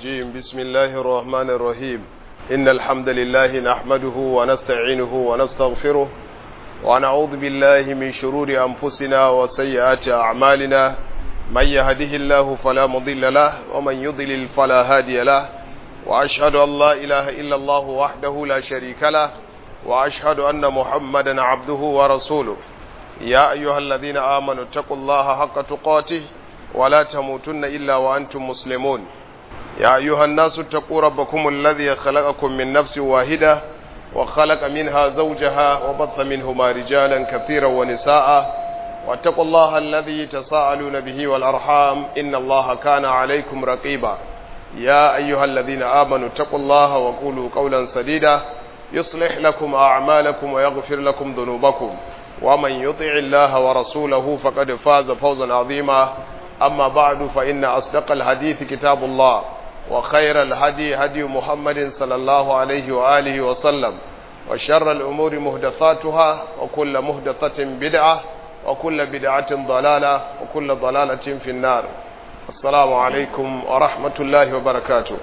الرجيم بسم الله الرحمن الرحيم إن الحمد لله نحمده ونستعينه ونستغفره ونعوذ بالله من شرور أنفسنا وسيئات أعمالنا من يهده الله فلا مضل له ومن يضلل فلا هادي له وأشهد أن لا إله إلا الله وحده لا شريك له وأشهد أن محمدا عبده ورسوله يا أيها الذين آمنوا اتقوا الله حق تقاته ولا تموتن إلا وأنتم مسلمون يا أيها الناس اتقوا ربكم الذي خلقكم من نفس واحدة وخلق منها زوجها وبث منهما رجالا كثيرا ونساء واتقوا الله الذي تساءلون به والأرحام إن الله كان عليكم رقيبا يا أيها الذين آمنوا اتقوا الله وقولوا قولا سديدا يصلح لكم أعمالكم ويغفر لكم ذنوبكم ومن يطع الله ورسوله فقد فاز فوزا عظيما أما بعد فإن أصدق الحديث كتاب الله وخير الهدي هدي محمد صلى الله عليه وآله وسلم وشر الأمور مهدثاتها وكل مهدثة بدعة وكل بدعة ضلالة وكل ضلالة في النار السلام عليكم ورحمة الله وبركاته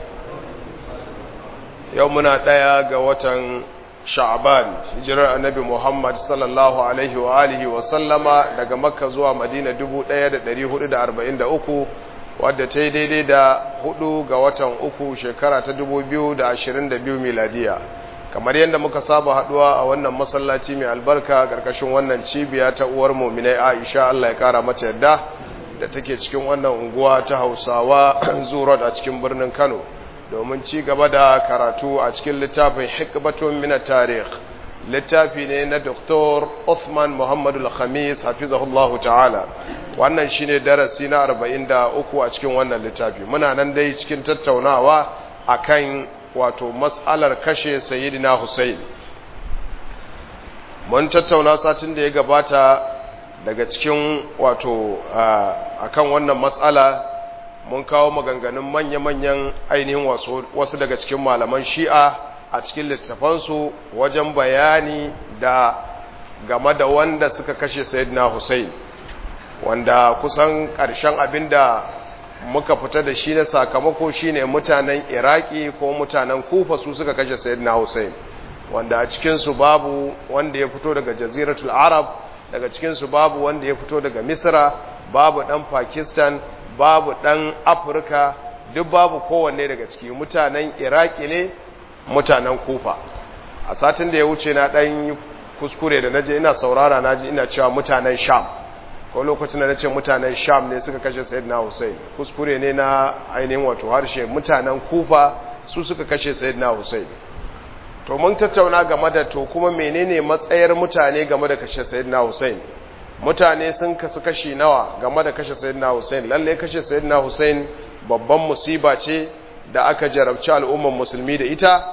يومنا ديا قوة sha'ban hijirar annabi muhammad sallallahu alaihi wa alihi wa sallama daga makka zuwa madina 1443 wadda ta yi daidai da hudu ga watan uku shekara ta 2022 miladiya kamar yadda muka saba haduwa a wannan masallaci mai albarka karkashin wannan cibiya ta uwar muminai aisha allah ya kara mata yadda da take cikin wannan unguwa ta hausawa zuwa a cikin birnin kano domin ci gaba da karatu a cikin littafin hikbatun mina tarih littafi ne na Dr. Uthman Muhammadu Al-Khamis hafizahullahu ta'ala wannan shine darasi na 43 a cikin wannan littafi muna nan dai cikin tattaunawa akan wato mas'alar kashe sayyidina Hussein mun tattauna satin da ya gabata daga cikin wato akan wannan mas'ala mun kawo maganganun manya-manyan ainihin wasu daga cikin malaman shi'a a cikin littafansu wajen bayani da game da wanda suka kashe sayyidina Hussein wanda kusan ƙarshen abin da muka fita da shi na sakamako shine mutanen iraki ko mutanen kufa su suka kashe sayyidina Hussein wanda a cikinsu babu wanda ya fito daga jaziratul arab daga cikinsu babu wanda ya fito daga misra babu ɗan pakistan babu ɗan afirka duk babu kowanne daga ciki mutanen iraki ne mutanen kufa a satin da ya wuce na ɗan kuskure da naje ina saurara naji ina cewa mutanen sham ko lokacin da nace mutanen sham ne suka kashe sayyidina hussein kuskure ne na ainihin wato harshe mutanen kufa su suka kashe sayyidina hussein to mun tattauna game da to kuma menene matsayar mutane game da kashe sayyidina hussein mutane sun kasu kashi nawa game da kashe sayyidina Hussein lalle kashe sayyidina Hussein babban musiba ce da aka jarabci al'umman musulmi da ita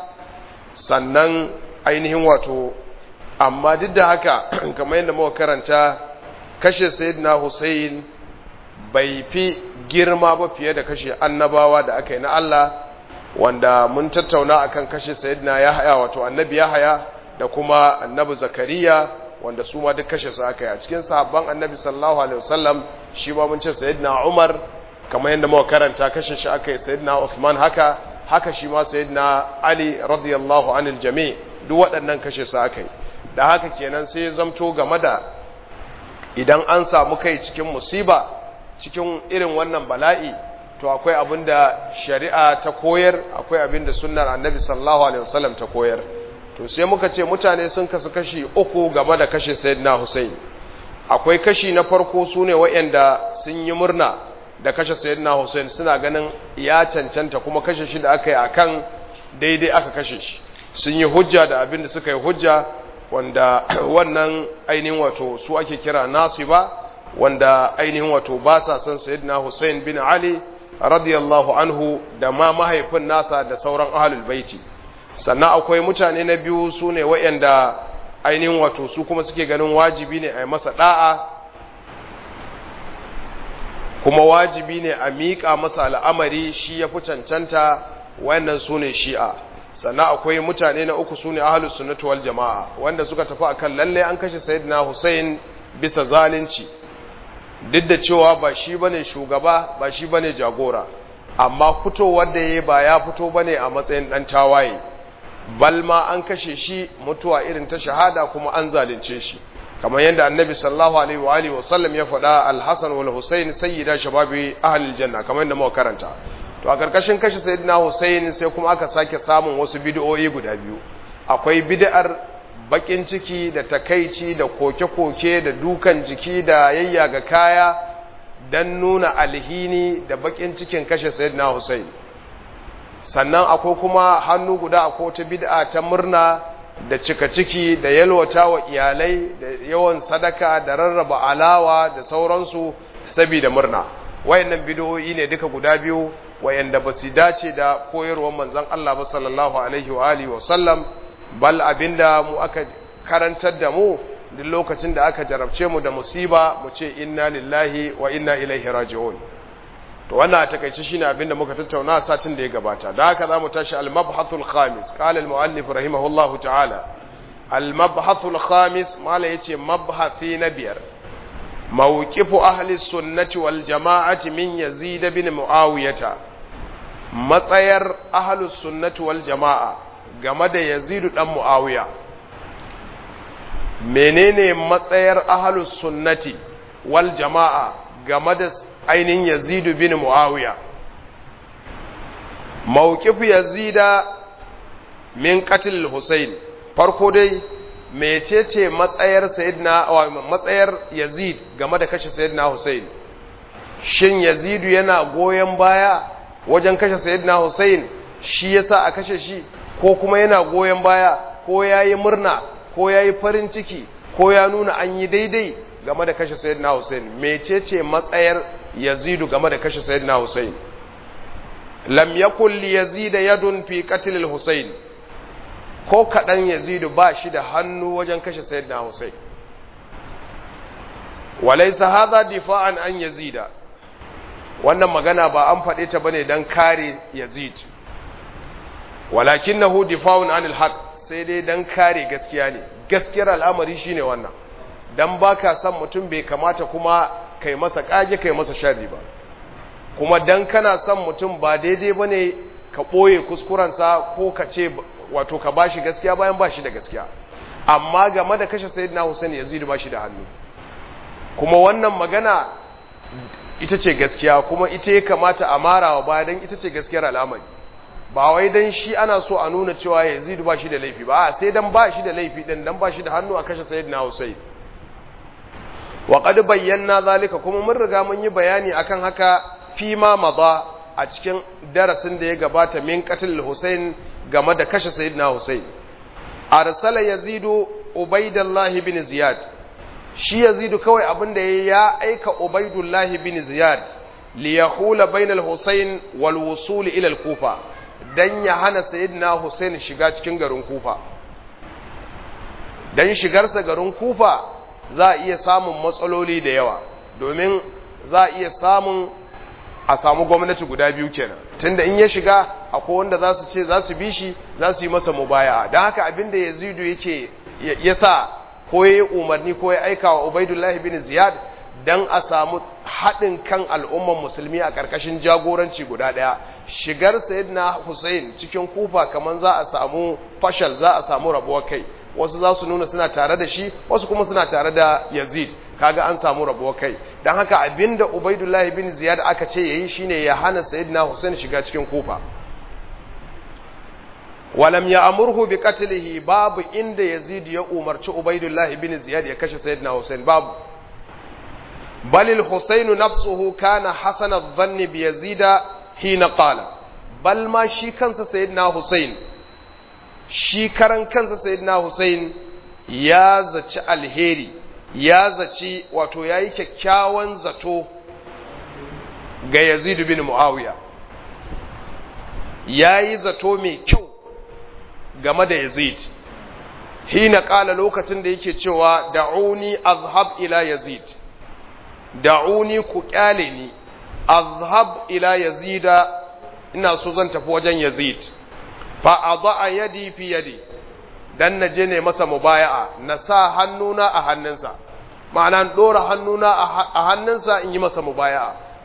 sannan ainihin wato amma duk da haka kamar yadda muka karanta kashe sayyidina Hussein bai fi girma ba fiye da kashe annabawa da aka yi na Allah wanda mun tattauna akan kashe sayyidina Yahaya wato annabi Yahaya da kuma annabi Zakariya wanda su ma duk kashe su aka yi a cikin sahabban annabi sallallahu alaihi wasallam shi ma mun ce sayyidina Umar kamar yadda muka karanta kashe shi aka yi sayyidina Uthman haka haka shi ma sayyidina Ali radiyallahu anil jami' duk waɗannan kashe su aka yi da haka kenan sai ya zamto game da idan an samu kai cikin musiba cikin irin wannan bala'i to akwai abin da shari'a ta koyar akwai abin da sunnar annabi sallallahu alaihi wasallam ta koyar to sai muka ce mutane sun kasu kashi uku game da kashe sayyidina Hussein akwai kashi na farko sune waɗanda sun yi murna da kashe sayyidina Hussein suna ganin ya cancanta kuma kashe shi da aka yi akan daidai aka kashe shi sun yi hujja da abin da suka yi hujja wanda wannan ainihin wato su ake kira nasiba wanda ainihin wato ba sa son sayyidina Hussein bin Ali radiyallahu anhu da ma mahaifin nasa da sauran ahlul baiti sannan akwai mutane na biyu su ne waɗanda ainihin wato su kuma suke ganin wajibi ne a yi masa ɗa'a kuma wajibi ne a miƙa masa al'amari shi ya fi cancanta wayannan su ne shi'a sannan akwai mutane na uku su ne ahalus sunnatu wal jama'a wanda suka tafi akan lalle an kashe sayyidina Hussein bisa zalunci duk da cewa ba shi bane shugaba ba shi bane jagora amma fitowar da ya ba ya fito ba ne a matsayin ɗan tawaye bal ma an kashe shi mutuwa irin ta shahada kuma an zalunce shi kamar yadda annabi sallallahu alaihi wa alihi wasallam ya faɗa al-hasan wal husayn sayyida shababi ahlil janna kamar yadda muka karanta to a karkashin kashe sayyidina husayn sai kuma aka sake samun wasu bid'o'i guda biyu akwai bid'ar bakin ciki da takaici da koke-koke da dukan jiki da yayyaga kaya dan nuna alhini da bakin cikin kashe sayyidina husayn sannan akwai kuma hannu guda akwai wata bid'a ta murna da cika ciki da yalwata wa iyalai da yawan sadaka da rarraba alawa da sauransu saboda murna wayannan bid'o'i ne duka guda biyu wayanda ba su dace da koyarwar manzon Allah ba sallallahu alaihi wa alihi wa sallam bal abinda mu aka karantar da mu duk lokacin da aka jarabce mu da musiba mu ce inna lillahi wa inna ilaihi raji'un to wannan a takeice shine abinda muka tattauna a satin da ya gabata da haka zamu tashi al-mabhathul khamis qala al-muallif rahimahullahu ta'ala al-mabhathul khamis mala yace mabhathi na biyar mawqifu ahli sunnati wal jama'ati min yazid bin muawiyata matsayar ahli sunnati wal jama'a game da yazid dan muawiya menene matsayar ahli sunnati wal jama'a game da ainihin yazidu bin muawiya mawqifu yazida min qatl husayn farko dai mecece matsayar sayyidina matsayar yazid game da kashe sayyidina husayn shin yazidu yana goyen baya wajen kashe sayyidina husayn shi yasa a kashe shi ko kuma yana goyen baya ko yayi murna ko yayi farin ciki ko ya nuna an yi daidai game da kashe sayyidina husayn mecece matsayar yazidu game da kashe sayyidina Hussein lam yakul li yazid yadun fi qatl al-Husayn ko kadan yazidu ba shi da hannu wajen kashe sayyidina Hussein walaysa hadha difa'an an yazida wannan magana ba an faɗe ta bane dan kare yazid walakinahu difa'un anil haqq sai dai dan kare gaskiya ne gaskiyar al'amari shine wannan dan baka san mutum bai kamata kuma kai masa kage kai masa sharri ba kuma dan kana son mutum ba daidai bane ka boye kuskurensa ko ka ce wato ka bashi gaskiya bayan bashi da gaskiya amma game da kashe sayyidina Hussein Yazid bashi da hannu kuma wannan magana ita ce gaskiya kuma ita ya kamata a marawa baya dan ita ce gaskiyar al'amari ba wai dan shi ana so a nuna cewa Yazid bashi da laifi ba sai dan bashi da laifi din dan bashi da hannu a kashe sayyidina Hussein wa qad bayyana zalika kuma mun riga mun yi bayani akan haka fi ma madha a cikin darasin da ya gabata min qatl Hussein game da kashe sayyidina Hussein arsala yazidu ubaidullah bin ziyad shi yazidu kawai abin da ya aika ubaidullah bin ziyad li yahula bainal Hussein wal wusul ila al kufa dan ya hana sayyidina Hussein shiga cikin garin kufa dan shigarsa garin kufa za a iya samun matsaloli da yawa domin za a iya samun a samu gwamnati guda biyu kenan tunda in ya shiga akwai wanda za su ce za su bi shi za su yi masa mubaya don haka abinda yazidu yake ya sa ko ya yi umarni ko ya aika wa ubaidullahi bin ziyad don a samu haɗin kan al'umman musulmi a ƙarƙashin jagoranci guda ɗaya shigar sayyidina hussein cikin kufa kamar za a samu fashal za a samu rabuwar kai wasu za su nuna suna tare da shi wasu kuma suna tare da yazid kaga an samu rabuwar kai don haka abinda ubaidullah bin ziyad aka ce yayi shine ya hana sayyidina husain shiga cikin kufa walam ya amurhu bi qatlihi babu inda yazid ya umarci ubaidullah bin ziyad ya kashe sayyidina husain babu bal al-husayn nafsuhu kana hasana adh-dhanni bi yazid hina qala bal ma shi kansa sayyidina husain shi karan kansa sayyidina Hussein ya zaci alheri ya zaci wato yayi kyakkyawan zato ga Yazid bin Muawiya yayi zato mai kyau game da Yazid hina kala lokacin da yake cewa da'uni azhab ila Yazid da'uni ku kyale ni azhab ila Yazida ina so zan tafi wajen Yazid fa a yadi fi yadi dan na je ne masa mubaya'a na sa hannuna a hannunsa ma'ana dora hannuna a hannunsa in yi masa mubaya'a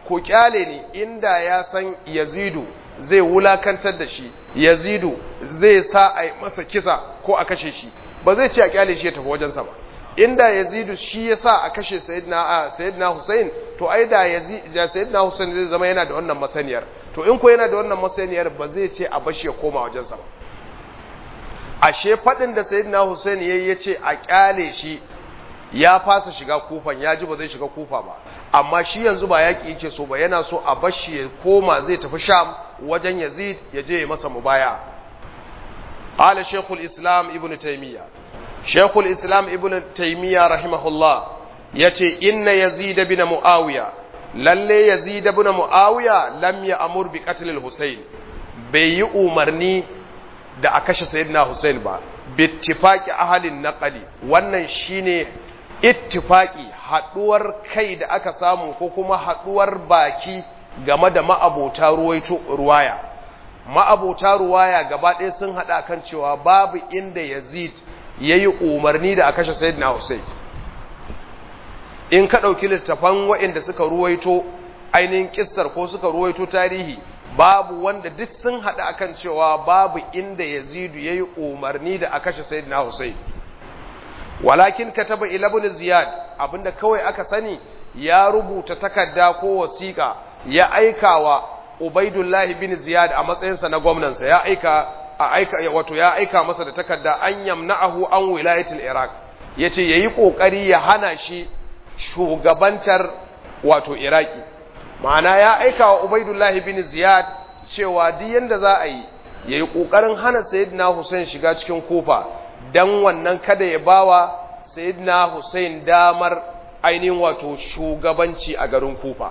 ko kyale ni inda ya san yazidu zai wulakantar da shi yazidu zai sa a masa kisa ko a kashe shi ba zai ce a kyale shi ya tafi wajensa ba inda yazidu shi ya sa a kashe sayyidina sayyidina Hussein to ai da yazid sayyidina Hussein zai zama yana da wannan masaniyar to in ko yana da wannan masaniyar ba zai ce a bashi ya koma wajensa ba ashe fadin da sayyidina Hussein yayi yace a kyale shi ya fasa shiga kufan ya ji ba zai shiga kufa ba amma shi yanzu ba yaki yake so ba yana so a bashi ya koma zai tafi sham wajen yazid ya je ya masa mubaya qala shaykhul islam ibn taymiya shaykhul islam ibn taymiya rahimahullah yace inna yazid bin muawiya lalle yazid bin muawiya lam ya'mur bi qatl al-husayn bai yi umarni da a kashe sayyidina husayn ba bittifaqi ahalin naqali wannan shine ittifaqi haduwar kai da aka samu ko kuma haduwar baki game da ma'abota ruwaito ruwaya ma'abota ruwaya gaba ɗaya sun hada kan cewa babu inda Yazid yayi umarni da a kashe sayyidina Hussein in ka dauki littafan waɗanda suka ruwaito ainihin kissar ko suka ruwaito tarihi babu wanda duk sun haɗa akan cewa babu inda yazidu ya yi umarni da a kashe sayyidina Hussein walakin kataba ila ibn ziyad abinda kawai aka sani ya rubuta takarda ko wasiƙa ya aika wa ubaidullahi bin ziyad a matsayinsa na gwamnansa ya aika a aika wato ya aika masa da takarda an yamna'ahu an wilayatul iraq yace yayi kokari ya hana shi shugabantar wato iraki ma'ana ya aika wa ubaidullahi bin ziyad cewa duk yanda za a yi ya yi ƙoƙarin hana sayidina hussein shiga cikin kufa don wannan kada ya bawa sayidina hussein damar ainihin wato shugabanci a garin kufa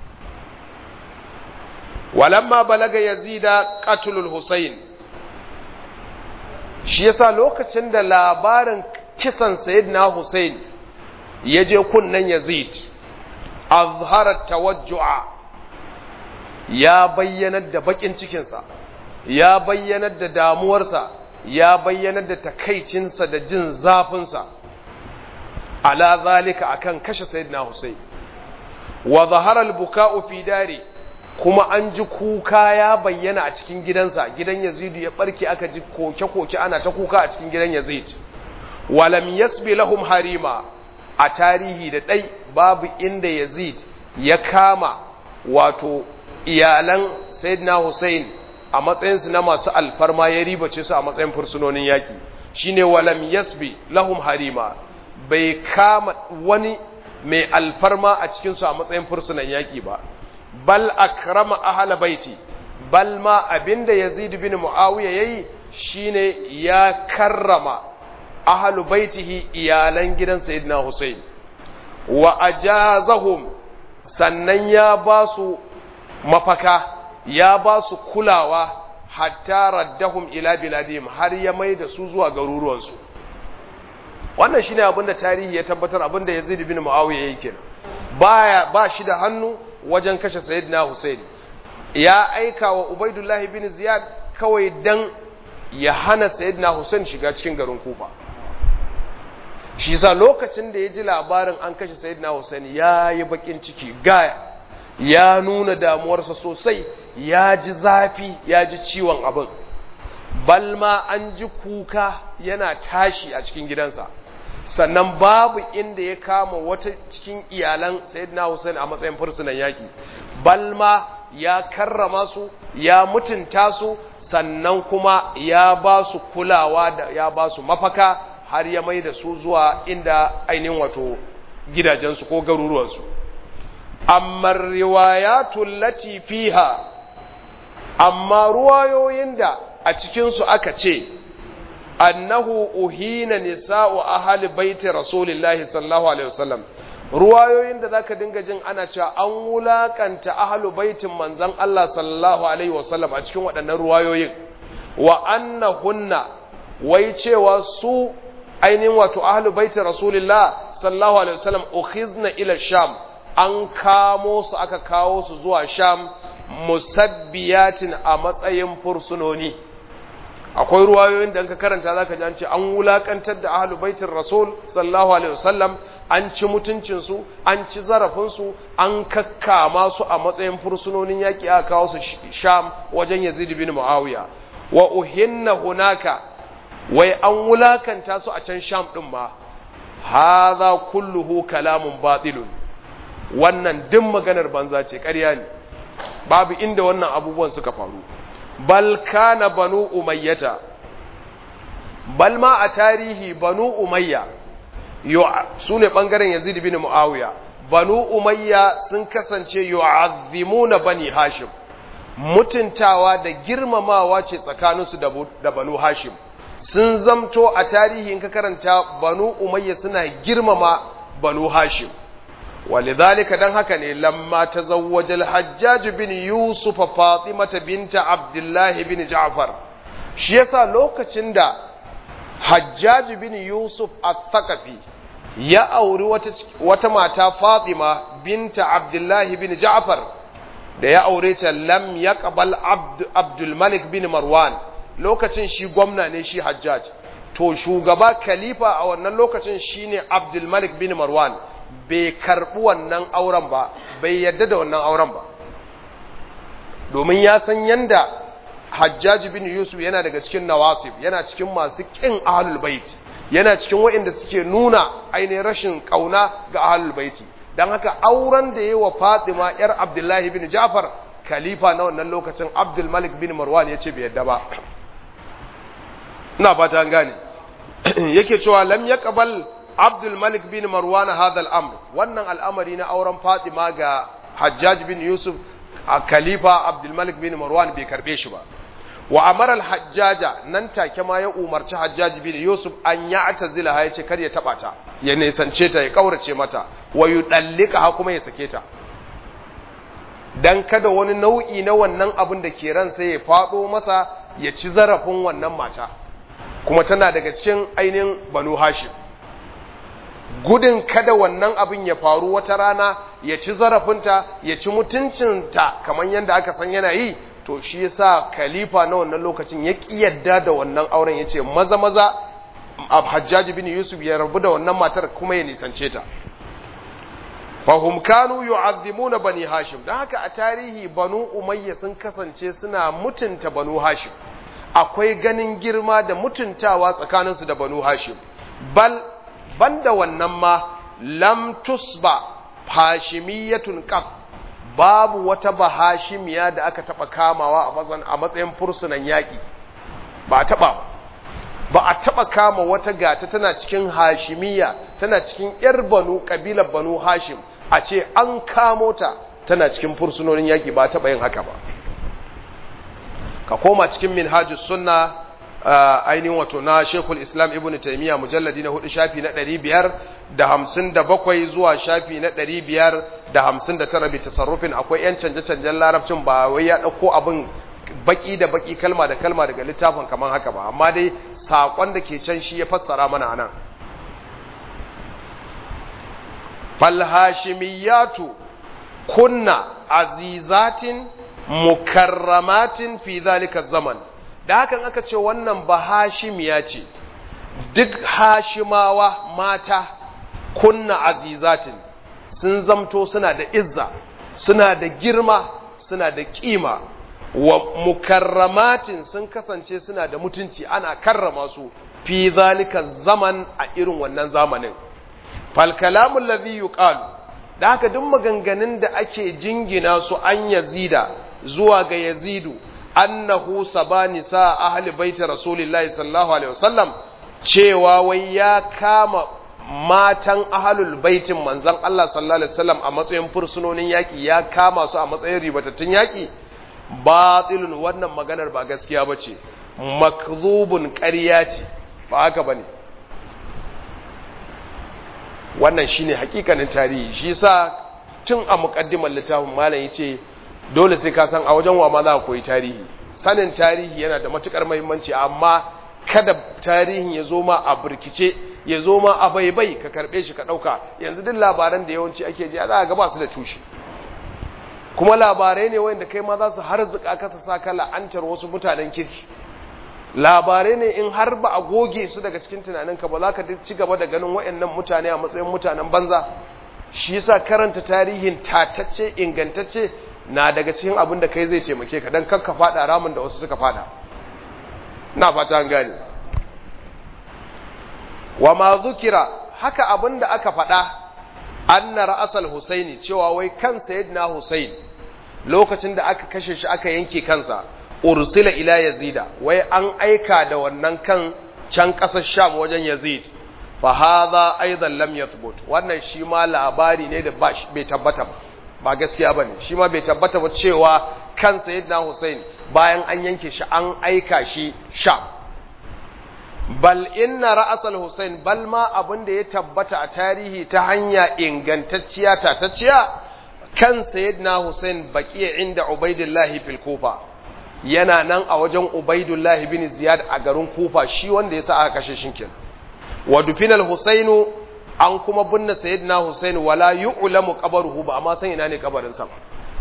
walamma balaga yazida qatlul hussein shi yasa lokacin da labarin kisan sayidina hussein ya je kunnen yazid azharar tawajju'a ya bayyanar da bakin cikinsa ya bayyanar da damuwarsa ya bayyanar da takaicinsa da jin zafinsa ala zalika akan kashe sayyidina Hussein wa zahara al-buka'u fi dari kuma an ji kuka ya bayyana a cikin gidansa gidan Yazidu ya barke aka ji koke-koke ana ta kuka a cikin gidan Yazid walam yasbi lahum harima a tarihi da ɗai babu inda Yazid ya kama wato iyalan Sayyidina Hussein a matsayinsu na masu alfarma ya ribace su a matsayin fursunonin yaƙi shine walam yasbi lahum harima bai kama wani mai alfarma a cikinsu a matsayin fursunan yaƙi ba bal akrama ahla baiti bal ma abinda Yazid bin Muawiya yayi shine ya karrama ahlu baitihi iyalan gidan sayyidina Hussein wa ajazahum sannan ya ba su mafaka ya ba su kulawa hatta raddahum ila biladihim har ya mai da su zuwa garuruwansu wannan shine abin da tarihi ya tabbatar abin da Yazid bin Muawiya yake kenan baya ba shi da hannu wajen kashe sayyidina Hussein ya aika wa Ubaidullah bin Ziyad kawai dan ya hana sayyidina Hussein shiga cikin garin Kufa shi sa lokacin da ya ji labarin an kashe sayyidina Hussein ya yi bakin ciki gaya ya nuna damuwarsa sosai ya ji zafi ya ji ciwon abin balma an ji kuka yana tashi a cikin gidansa sannan babu inda ya kama wata cikin iyalan sayyidina Hussein a matsayin fursunan yaki balma ya karrama su ya mutunta su sannan kuma ya ba su kulawa da ya ba su mafaka har ya mai da su zuwa inda ainihin wato gidajensu ko garuruwansu amma riwayatul lati fiha amma ruwayoyin da a cikinsu aka ce annahu uhina nisa'u ahli baiti rasulillahi sallallahu alaihi wasallam ruwayoyin da zaka dinga jin ana cewa an wulakanta ahlu baitin manzon Allah sallallahu alaihi wasallam a cikin waɗannan ruwayoyin wa annahunna wai cewa su ainihin wato ahlu baiti rasulillah sallallahu alaihi wasallam ukhizna ila sham an kamo su aka kawo su zuwa sham musabbiyatin a matsayin fursunoni akwai ruwayoyin da ka karanta zaka ji an ce an wulakantar da ahlul baitin rasul sallallahu alaihi wasallam an ci mutuncinsu an ci zarafinsu an kakkama su a matsayin fursunonin yaƙi aka kawo su sham wajen yazid bin muawiya wa uhinna hunaka wai an wulakanta su a can sham din ma hadha kulluhu kalamun batilun wannan duk maganar banza ce ƙarya ne babu inda wannan abubuwan suka faru bal kana banu umayyata bal ma a tarihi banu umayya su ne ɓangaren yazid bin mu'awiya banu umayya sun kasance yu'azzimuna bani hashim mutuntawa da girmamawa ce tsakaninsu da banu hashim sun zamto a tarihi in ka karanta banu umayya suna girmama banu hashim ولذلك dan haka ne lamma tazawwaja al-hajjaj bin yusuf fatimata binta abdullah bin ja'far shi yasa lokacin da hajjaj bin yusuf al-thaqafi ya auri wata, wata mata fatima binta abdullah bin ja'far da ya aure ta lam yaqbal abd abdul malik bin marwan lokacin shi gwamna ne shi hajjaj to shugaba khalifa a wannan lokacin shine abdul malik bin marwan bai karɓi wannan auren ba bai yadda da wannan auren ba domin ya san yanda hajjaji bin yusuf yana daga cikin nawasif yana cikin masu ƙin ahalul bait yana cikin waɗanda suke nuna ainihin rashin ƙauna ga ahalul baiti don haka auren da yi wa fatima yar abdullahi bin jafar khalifa na wannan lokacin abdul malik bin marwan ya ce bai yadda ba ina fata an gane yake cewa lam yaqbal Abdul Malik bin Marwan hadha al-amr wannan al'amari na auren Fatima ga Hajjaj bin Yusuf a khalifa Abdul Malik bin Marwan bai karbe shi ba wa amara al-Hajjaja nan take ma ya umarci Hajjaj bin Yusuf an ya'tazila ya ce kar ya taba ta ya nisance ta ya kaurace mata wa yudallika ha kuma ya sake ta dan kada wani nau'i na wannan abin da ke ran sai ya fado masa ya ci zarafin wannan mata kuma tana daga cikin ainihin Banu Hashim gudun kada wannan abin ya faru wata rana ya ci zarafinta ya ci mutuncinta kamar yadda aka san yana yi to shi yasa khalifa na wannan lokacin ya ƙi yadda da wannan auren ya ce maza maza hajjaji bin yusuf ya rabu da wannan matar kuma ya nisance ta fahum kanu yu'azzimuna bani hashim dan haka a tarihi banu umayya sun kasance suna mutunta banu hashim akwai ganin girma da mutuntawa tsakaninsu da banu hashim bal banda wannan ma lam tusba hashimiyatun qat babu wata bahashimiya da aka taba kamawa a matsayin fursunan yaki ba a taba ba a taba kama wata gata tana cikin hashimiya tana cikin yar banu kabilar banu hashim a ce an kamo ta tana cikin fursunonin yaki ba taba yin haka ba ka koma cikin minhajus sunna ainihin wato na Sheikhul Islam Ibn Taymiyyah mujalladi na hudu shafi na ɗari biyar da hamsin da bakwai zuwa shafi na ɗari biyar da hamsin da tara bi tasarrufin akwai ‘yan canje-canjen larabcin ba wai ya ɗauko abin baki da baki kalma da kalma daga littafin kamar haka ba amma dai saƙon da ke can shi ya fassara mana anan falhashimiyatu kunna azizatin mukarramatin fi zalika zaman da hakan aka ce wannan ba hashimiya ce duk hashimawa mata kunna azizatin sun zamto suna da izza suna da girma suna da kima wa mukarramatin sun kasance suna da mutunci ana karrama su fi zalika zaman a irin wannan zamanin fal kalamul ladhi yuqalu da haka duk maganganun da ake jingina su an yazida zuwa ga yazidu annahu sabani sa ahli baiti rasulillahi sallallahu alaihi wasallam cewa wai ya kama matan ahlul baitin manzon Allah sallallahu alaihi wasallam a matsayin fursunonin yaki ya kama su a matsayin ribatattun yaki batilun wannan maganar ba gaskiya bace makzubun ƙarya ce ba haka bane wannan shine hakikanin tarihi shi yasa tun a muqaddimar littafin malam yace dole sai ka san a wajen wa ma za ka koyi tarihi sanin tarihi yana da matukar muhimmanci amma kada tarihin ya zo ma a burkice ya zo ma a baibai ka karbe shi ka dauka yanzu duk labaran da yawanci ake ji za ga ba su da tushe kuma labarai ne wanda kai ma za su harzuka ka sa saka la'antar wasu mutanen kirki labarai ne in har ba a goge su daga cikin tunaninka ba za ka ci gaba da ganin waɗannan mutane a matsayin mutanen banza shi yasa karanta tarihin tatacce ingantacce na daga cikin abin da kai zai taimake ka don kakka fada ramin da wasu suka fada na fata an gane wa ma zukira haka abin da aka faɗa anna ra'asal husaini cewa wai kan sayyidina husain lokacin da aka kashe shi aka yanke kansa ursila ila yazida wai an aika da wannan kan can ƙasar sham wajen yazid fa hadha aidan lam yathbut wannan shi ma labari ne da bai tabbata ba ba gaskiya bane shi ma bai tabbata ba cewa kan sayyidina husain bayan an yanke shi an aika shi sham bal inna ra'asal husain bal ma abin da ya tabbata a tarihi ta hanya ingantacciya tatacciya kan sayyidina husain baqiya inda ubaidillahi fil kufa yana nan a wajen ubaidullahi bin ziyad a garin kufa shi wanda yasa aka kashe shi kenan wa dufinal husainu an kuma binne sayyidina husain wala yu'lamu qabruhu ba amma san ina ne kabarin sa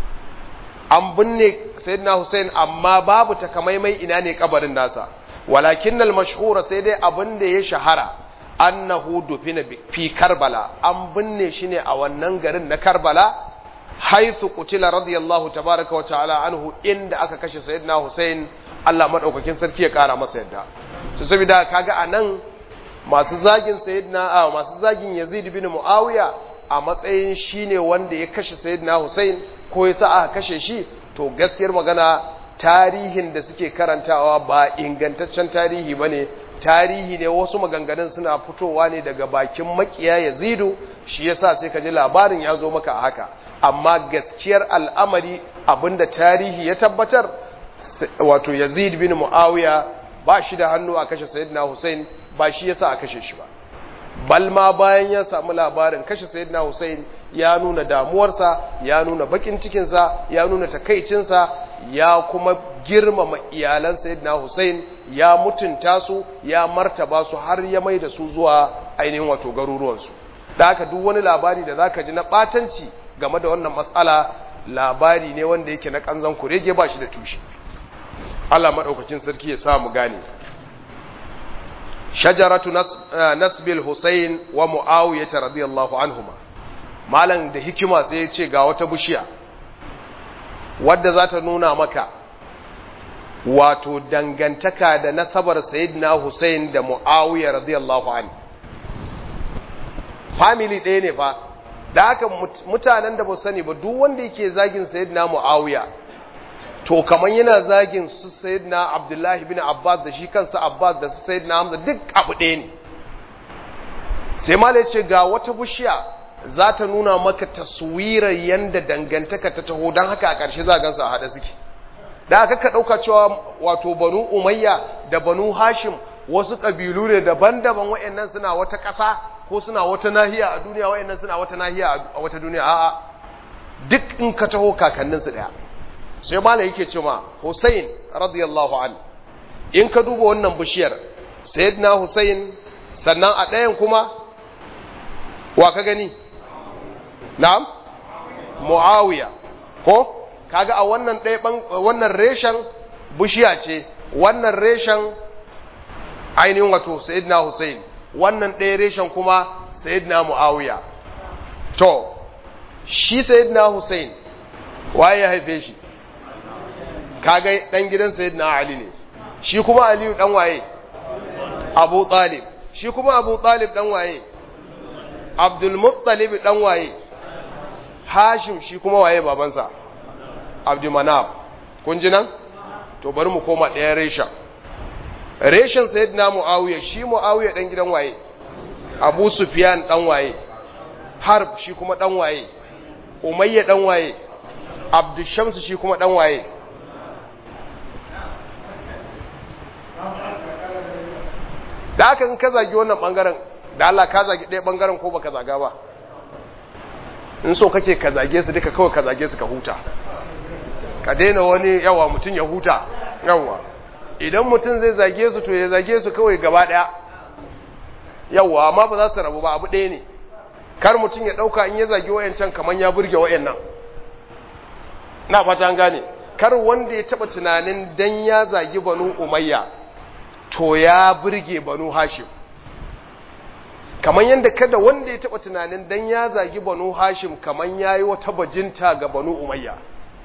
an binne sayyidina husain amma babu takamaimai ina ne kabarin nasa walakin al-mashhura sai dai abin da ya shahara annahu dufina fi karbala an binne shi ne a wannan garin na karbala haithu qutila radiyallahu tabaraka wa ta'ala anhu inda aka kashe sayyidina Hussein Allah madaukakin sarki ya kara masa yadda to saboda kaga anan masu zagin sayyidina a masu zagin Yazid bin Muawiya a matsayin shine wanda ya kashe sayyidina Hussein ko ya sa aka kashe shi to gaskiyar magana tarihin da suke karantawa ba ingantaccen tarihi bane tarihi ne wasu maganganun suna fitowa ne daga bakin makiya Yazidu shi yasa sai ka ji labarin ya zo maka a haka amma gaskiyar al'amari abinda tarihi ya tabbatar wato Yazid bin Muawiya ba shi da hannu a kashe Sayyidina Hussein ba shi yasa a kashe shi ba balma bayan ya samu labarin kashe Sayyidina Hussein ya nuna damuwarsa ya nuna bakin cikinsa ya nuna takaicinsa ya kuma girmama iyalan Sayyidina Hussein ya mutunta su ya martaba su har ya mai da su zuwa ainihin wato garuruwansu da haka duk wani labari da zaka ji na batanci game da wannan matsala labari ne wanda yake na kanzan kurege ba shi da tushe Allah madaukakin sarki ya samu gane shajaratu nasbil husayn wa muawiyah radiyallahu anhuma malam da hikima sai ya ce ga wata bishiya wadda za ta nuna maka wato dangantaka da nasabar sayyidina husayn da muawiyah radiyallahu anhu family ɗaya ne fa da haka mutanen da ba sani ba duk wanda yake zagin sayyidina muawiya to kaman yana zagin su sayyidina abdullahi bin abbas da shi kansa abbas da su sayyidina hamza duk abu ɗaya ne sai ma ce ga wata bishiya za ta nuna maka taswirar yanda dangantaka ta taho don haka a ƙarshe za gansa a haɗa suke da aka ka ɗauka cewa wato banu umayya da banu hashim wasu ƙabilu ne daban-daban wa'annan suna wata ƙasa ko suna wata nahiya a duniya wa'annan suna wata nahiya a wata duniya a'a duk in ka taho kakanninsu ɗaya sai malai yake cewa Hussein radiyallahu an in ka duba wannan bishiyar sayyidina Hussein sannan a ɗayan kuma wa ka gani na'am Muawiya ko kaga a wannan ɗaya wannan reshen bishiya ce wannan reshen ainihin wato sayyidina Hussein wannan ɗaya reshen kuma sayyidina Muawiya to shi sayyidina Hussein waye ya haife shi kaga dan gidan sayyidina Ali ne shi kuma Aliyu dan waye Abu Talib shi kuma Abu Talib dan waye Abdul Muttalib dan waye Hashim shi kuma waye babansa Abdul Manaf kun ji nan to bari mu koma ɗayan reshen reshen sayyidina Muawiya shi Muawiya dan gidan waye Abu Sufyan dan waye Harb shi kuma dan waye Umayya dan waye Abdul Shams shi kuma dan waye da aka in ka zagi wannan bangaren da Allah ka zagi ɗaya bangaren ko baka zaga ba in so kake ka zage su duka kawai ka zage su ka huta ka daina wani yawa mutum ya huta yawa idan mutum zai zage su to ya zage su kawai gaba ɗaya yawa amma ba za su rabu ba abu ɗaya ne kar mutum ya ɗauka in ya zage wayancan kamar ya burge wayannan na fata an gane kar wanda ya taɓa tunanin dan ya zagi banu umayya to ya burge banu hashim kamar yadda kada wanda ya taɓa tunanin dan ya zagi banu hashim kamar ya yi wata bajinta ga banu umayya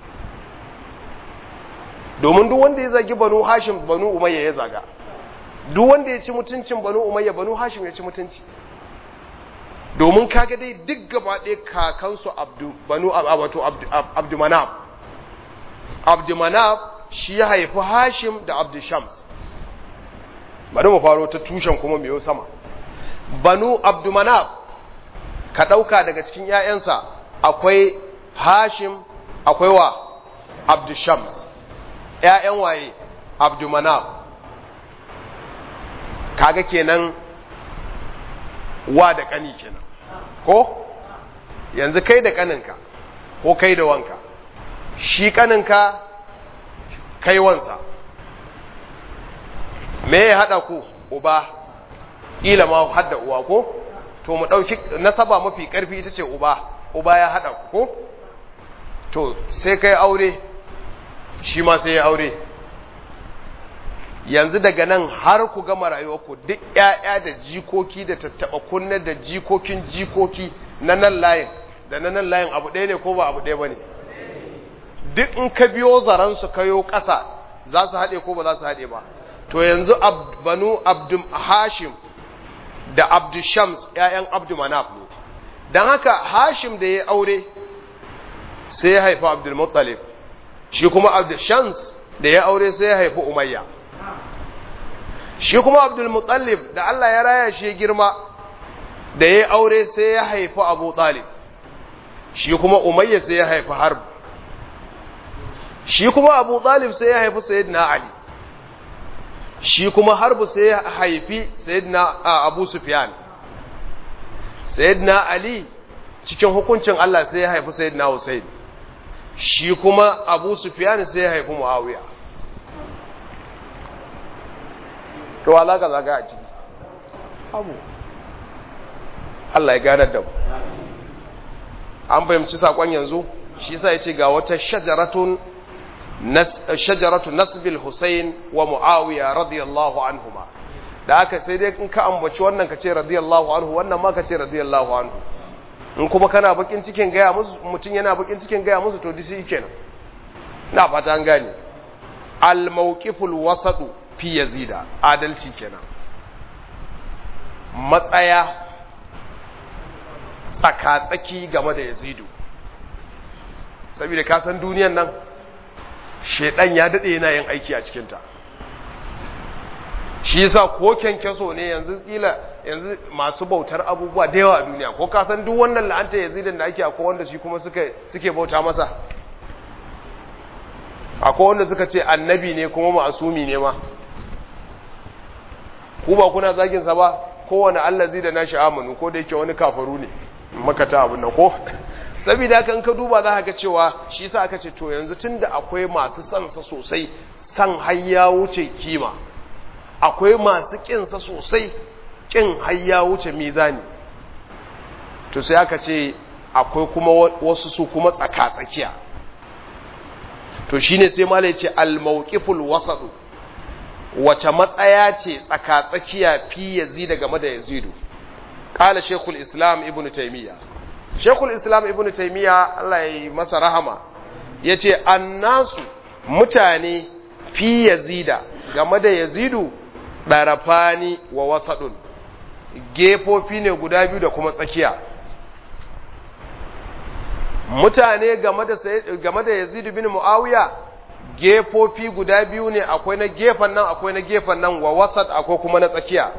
domin duk wanda ya zagi banu hashim banu umayya ya zaga duk wanda ya ci mutuncin banu umayya banu hashim ya ci mutunci domin kaga dai duk gaba ɗaya kakansu abdu banu wato abdumanab abdumanab shi ya haifi hashim da abdushams bari mu faro ta tushen kuma mai sama banu abdumanab ka ɗauka daga cikin ‘ya'yansa akwai hashim akwai wa abdushams ‘ya'yan waye abdumanab kaga kenan wa da ƙani kenan ko yanzu kai da ƙaninka ko kai da wanka shi ƙaninka kai wansa me ya haɗa ku uba ƙila ma hadda uwa ko to mu ɗauki nasaba mafi ƙarfi ita ce uba uba ya haɗa ku ko to sai kai aure shi ma sai ya aure yanzu daga nan har ku gama rayuwarku duk ‘ya'ya da jikoki da tattaɓa kunne da jikokin jikoki na nan layin da na nan layin abu ɗaya ne ko ba abu ɗaya ba ne duk in ka biyo zaransu kayo ƙasa za su haɗe ko ba za su haɗe ba to yanzu banu abdum hashim da abdu shams ‘ya'yan abdu manaf ne don haka hashim da ya aure sai ya haifi abdul muttalib shi kuma abdu shams da ya aure sai ya haifi umayya shi kuma abdul muttalib da Allah ya raya shi girma da ya aure sai ya haifi abu talib shi kuma umayya sai ya haifi harb shi kuma abu talib sai ya haifi sayyidina ali shi kuma harbu sai ya haifi sayyidina abu sufyan sayyidina ali cikin hukuncin Allah sai ya haifi sayyidina husayn shi kuma abu sufyan sai ya haifi muawiya to wala ka zaga a ciki abu Allah ya ganar da mu an fahimci sakon yanzu shi yasa yace ga wata shajaratun nas shajaratu nasbil husayn wa muawiya radiyallahu anhuma da haka sai dai in ka ambaci wannan ka ce radiyallahu anhu wannan ma ka ce radiyallahu anhu in kuma kana bakin cikin gaya musu mutum yana bakin cikin gaya musu to disi kenan na fata an gane al mawqiful wasadu fi yazida adalci kenan matsaya tsaka-tsaki game da yazidu saboda ka san duniyan nan shedan ya dade yana yin aiki a cikinta shi yasa ko kyankyaso ne yanzu kila yanzu masu bautar abubuwa da yawa a duniya ko ka san duk wannan la'anta yazidin da ake akwai wanda shi kuma suke suke bauta masa akwai wanda suka ce annabi ne kuma ma'asumi ne ma ku ba kuna zagin sa ba kowane allazi da nashi amanu ko da yake wani kafaru ne makata abin nan ko saboda haka in ka duba za ka ga cewa shi yasa aka ce to yanzu tunda akwai masu son sa sosai san har ya wuce kima akwai masu kin sa sosai kin har ya wuce mizani to sai aka ce akwai kuma wasu su kuma tsaka tsakiya to shine sai malai ce al-mawqiful wasat wace matsaya ce tsaka-tsakiya fi yazida game da yazidu ƙala shekul islam ibn taimiyya shekul islam ibn taimiyya Allah ya yi masa rahama ya ce annasu mutane fi yazida game da yazidu ɗarafani wa wasaɗun gefofi ne guda biyu da kuma tsakiya mutane game da yazidu bin mu'awiya gefofi guda biyu ne akwai na gefen nan akwai na gefen nan wa wasat akwai kuma na tsakiya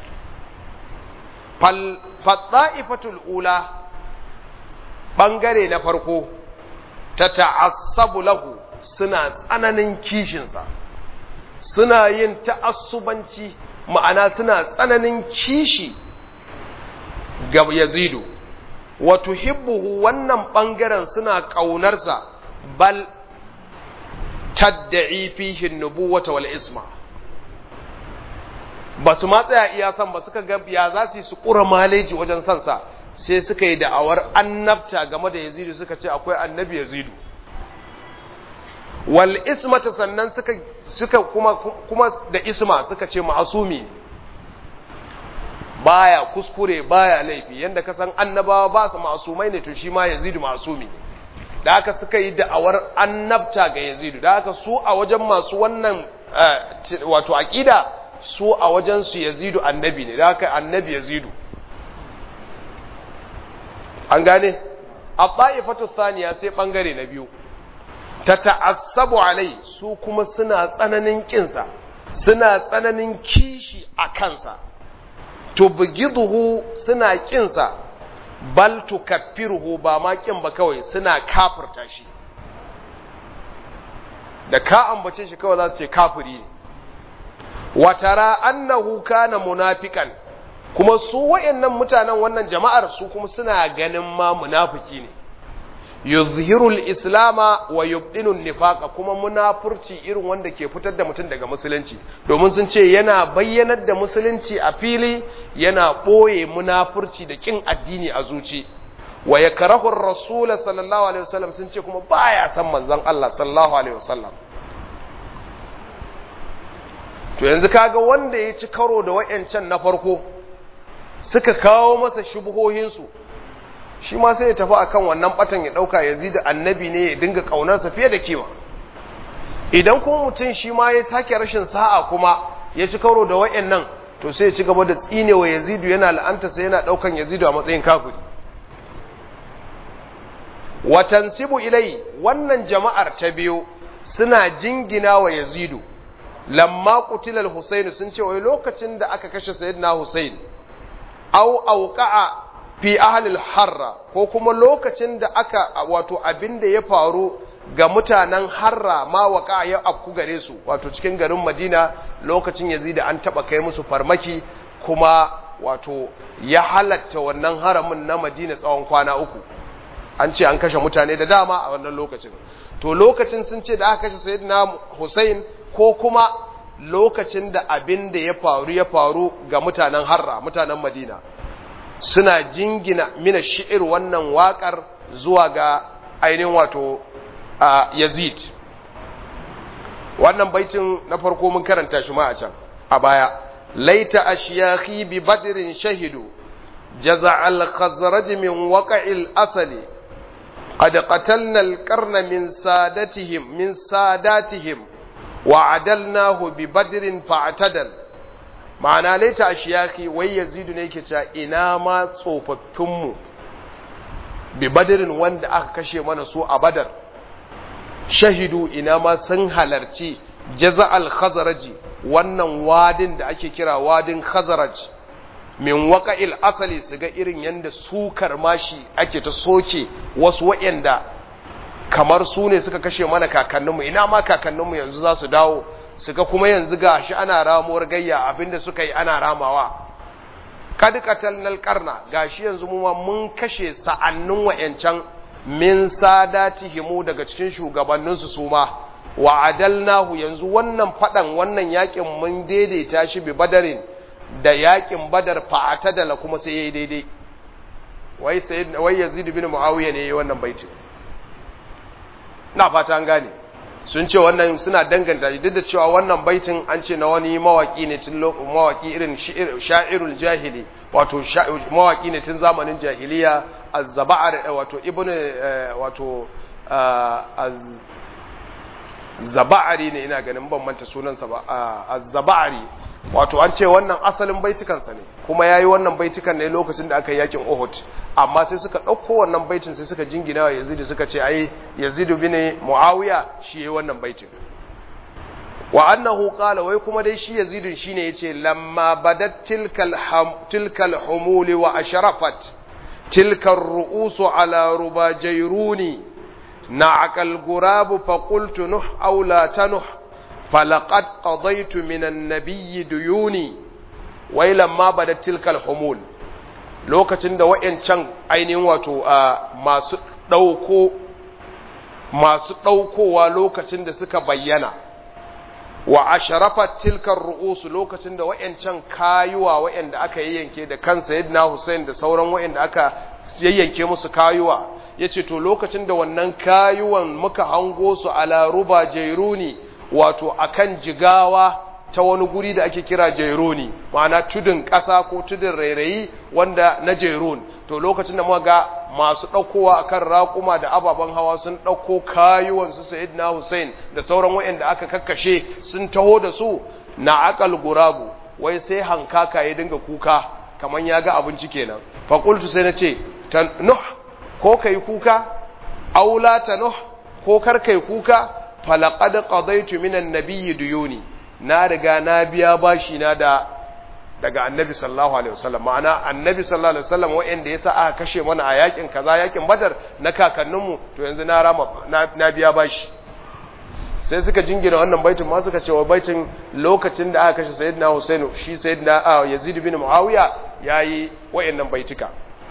fatsa'ifatul ula ɓangare na farko ta ta'assabu lahu suna tsananin kishinsa suna yin ta'assubanci ma'ana suna tsananin kishi ga yazidu wato hibbuhu wannan ɓangaren suna ƙaunarsa bal tadda'i fihi nubuwata wal isma ba su ma tsaya iya san ba suka ga ya za su yi su ƙura maleji wajen san sa sai suka yi da'awar annabta game da yazidu suka ce akwai annabi yazidu wal ismata sannan suka suka kuma kuma da isma suka ce ma'asumi baya kuskure baya laifi yanda ka san annabawa ba su ma'asumai ne to shi ma yazidu ma'asumi da haka suka yi da'awar annabta ga yazidu da haka su a wajen masu wannan wato aqida su a wajen su yazidu annabi ne da haka annabi yazidu an gane a ta'ifatu thaniya sai bangare na biyu ta ta'assabu alai su kuma suna tsananin kinsa suna tsananin kishi a kansa tubghiduhu suna kinsa bal tukaffiruhu ba ma kin ba kawai suna kafirta shi da ka ambace shi kawai za su ce kafiri ne wa tara annahu kana munafiqan kuma su wayannan mutanen wannan jama'ar su kuma suna ganin ma munafiki ne yuzhiru al-islama wa yubdinu nifaqa kuma munafurci irin wanda ke fitar da mutum daga musulunci domin sun ce yana bayyanar da musulunci a fili yana boye munafurci da kin addini a zuci wa yakrahu ar-rasul sallallahu alaihi wasallam sun ce kuma baya san manzon Allah sallallahu alaihi wasallam to yanzu kaga wanda ya ci karo da wayancan na farko suka kawo masa shubuhohinsu shi ma sai ya tafi akan wannan batan ya dauka yazid annabi ne ya dinga kaunarsa fiye da kima idan kuma mutum shi ma ya take rashin sa'a kuma ya ci karo da wayannan to sai ya ci gaba da tsinewa yazidu yana la'anta sai yana daukan yazidu a matsayin kafiri watansibu ilai wannan jama'ar ta biyu suna jingina wa yazidu lamma qutilal husayn sun ce wai lokacin da aka kashe sayyidina husayn au auqa'a fi ahlil harra ko kuma lokacin da aka wato abin da ya faru ga mutanen harra ma waka ya afku gare su wato cikin garin madina lokacin yazida an taba kai musu farmaki kuma wato ya halatta wannan haramin na madina tsawon kwana uku an ce an kashe mutane da dama a wannan lokacin to lokacin sun ce da aka kashe sayyidina hussein ko kuma lokacin da abin da ya faru ya faru ga mutanen harra mutanen madina suna jingina mina shi'ir wannan waƙar zuwa ga ainihin wato yazid wannan baitin na farko mun karanta shi ma a can a baya laita ashiyakhi bi badrin shahidu jaza al-khazraj min waqa'il asali qad qatalna al-qarna min sadatihim min sadatihim wa adalnahu bi badrin fa'tadal ma'ana laita a shiyaki wai yazidu ne yake cewa ina ma tsofaffinmu bi badirin wanda aka kashe mana su a badar shahidu ina ma sun halarci jaza al-khazaraji wannan wadin da ake kira wadin khazaraj min waqa'il asali su ga irin yanda sukar mashi ake ta soke wasu wa'anda kamar su ne suka kashe mana kakanninmu ina ma kakanninmu yanzu za su dawo su ga kuma yanzu ga shi ana ramuwar gayya abinda suka yi ana ramawa kad qatalnal qarna gashi yanzu mu ma mun kashe sa'annin wayancan min sadatihimu daga cikin shugabannin su suma wa adalnahu yanzu wannan fadan wannan yakin mun daidaita shi bi badarin da yakin badar fa'atadala kuma sai yayi daidai wai sayyid wai yazid bin muawiya ne yayi wannan baiti na fata an gane sun ce wannan suna danganta duk da cewa wannan baitin an ce na wani mawaki ne tun mawaki irin sha'irul jahili wato mawaki ne tun zamanin jahiliya az-zaba'ar wato ibn wato az-zaba'ari ne ina ganin ban manta sunansa ba az-zaba'ari wato an ce wannan asalin baitikansa ne kuma yayi wannan baitikan ne lokacin da aka yi yakin Uhud amma sai suka ɗauko wannan baitin sai suka jingina wa Yazid suka ce ai Yazid bin Muawiya shi yayi wannan baitin wa annahu qala wai kuma dai shi Yazid shine yace lamma badat tilkal tilkal humul wa ashrafat tilkal ru'us ala rubajayruni na'akal gurabu fa qultu nuh aw la tanuh فلقد قضيت من النبي ديوني ولما بدت تلك الحمول lokacin da wa'yancan ainihin wato masu ɗauko masu ɗaukowa lokacin da suka bayyana wa asharafat tilkar ru'usu lokacin da wa'yancan kayuwa wa'yanda aka yayyanke da kansa yadda Hussein da sauran wa'yanda aka yayyanke musu kayuwa yace to lokacin da wannan kayuwan muka hango su ala ruba jairuni wato akan jigawa ta wani guri da ake kira jaironi ma'ana tudun ƙasa ko tudun rairayi wanda na jairun to lokacin da muka ga masu ɗaukowa akan raƙuma da ababen hawa sun ɗauko kayuwansu sayyidina Hussein da sauran waɗanda aka kakkashe sun taho da su na akal gurabu wai sai hankaka ya dinga kuka kamar ya ga abinci kenan faƙultu sai na ce ta nuh ko kai kuka aula ta nuh ko kar kai kuka falaqad qadaytu minan nabiyyi duyuni na riga na biya bashi na da daga annabi sallallahu alaihi wasallam ma'ana annabi sallallahu alaihi wasallam wa'anda yasa aka kashe mana a yakin kaza yakin badar na kakanninmu to yanzu na rama na biya bashi sai suka jingina wannan baitin ma suka ce wa baitin lokacin da aka kashe sayyidina Husainu shi sayyidina Yazid bin Muawiya yayi wa'annan baitika